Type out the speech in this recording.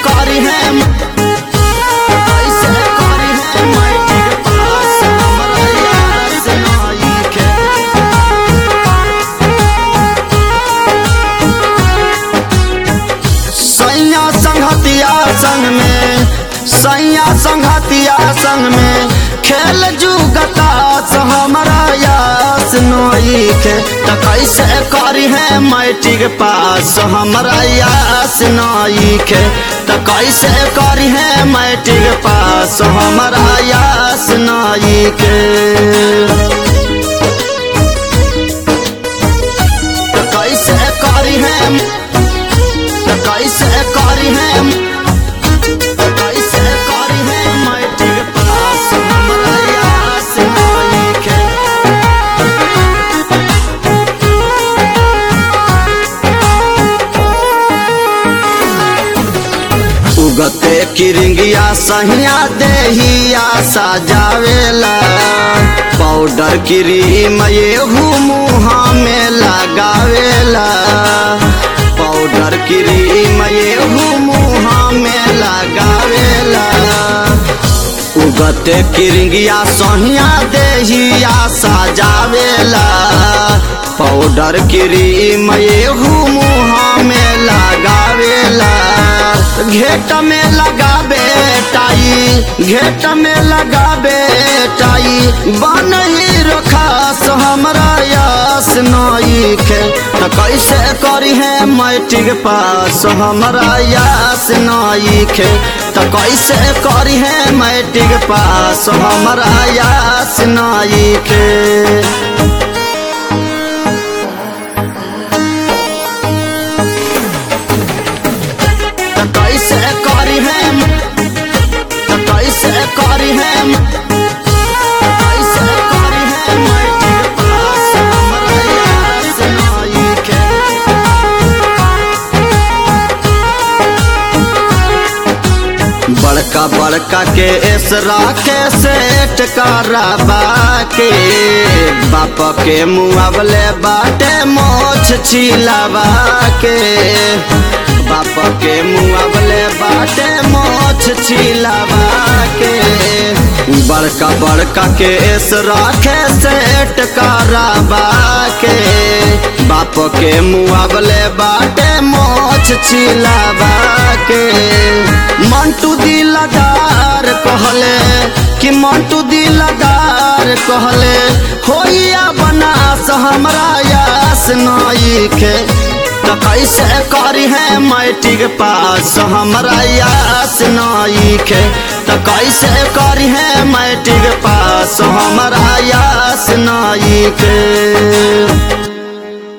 करी है कैसे करी है मैट्रिक पास हमरा यास नइखे सैया संघतिया संग में सैया संघतिया संग में खेल जुगता हमरा यास नइखे त कैसे करी है मैट्रिक पास हमरा यास नइखे त कैसे करी है मैट्रिक पास हमरा यास नइखे त कैसे करी है त कैसे करी है त कैसे करी है मैट्रिक पास हमरा यास नइखे उगते किरिंगिया सहिया देहिया सजावेला पाउडर क्रीम ये मुहा में लगावेला पाउडर क्रीम ये मुहा में लगावेला उगते किरिंगिया सहिया देहिया सजावेला पाउडर क्रीम ये मुहा में लगावेला घेट में लगाबे टाई घेट में लगाबे टाई बन ही रखास हमरा यास नइखे त कैसे करी है मैट्रिक पास हमरा यास नइखे त कैसे करी है मैट्रिक पास हमरा यास नइखे त कैसे करी है त कैसे करी है त कैसे करी है मैट्रिक पास हमरा यास नइखे बड़का बड़का के एसरा के सेट कराबा के बाप के मुआवले बाटे मोछ छिलावा के बाप के मुआवले बाटे मोछ छिलावा के बड़का बड़का के एसरा के सेट कराबा के बाप के मुआवले बाटे मोछ छिलावा के मंटू दिलदार कहले कि मंटू दिलदार कहले होइया बनास हमरा यास नइखे त कैसे करी है मैट्रिक पास हमरा यास नइखे त कैसे करी है मैट्रिक पास हमरा यास नइखे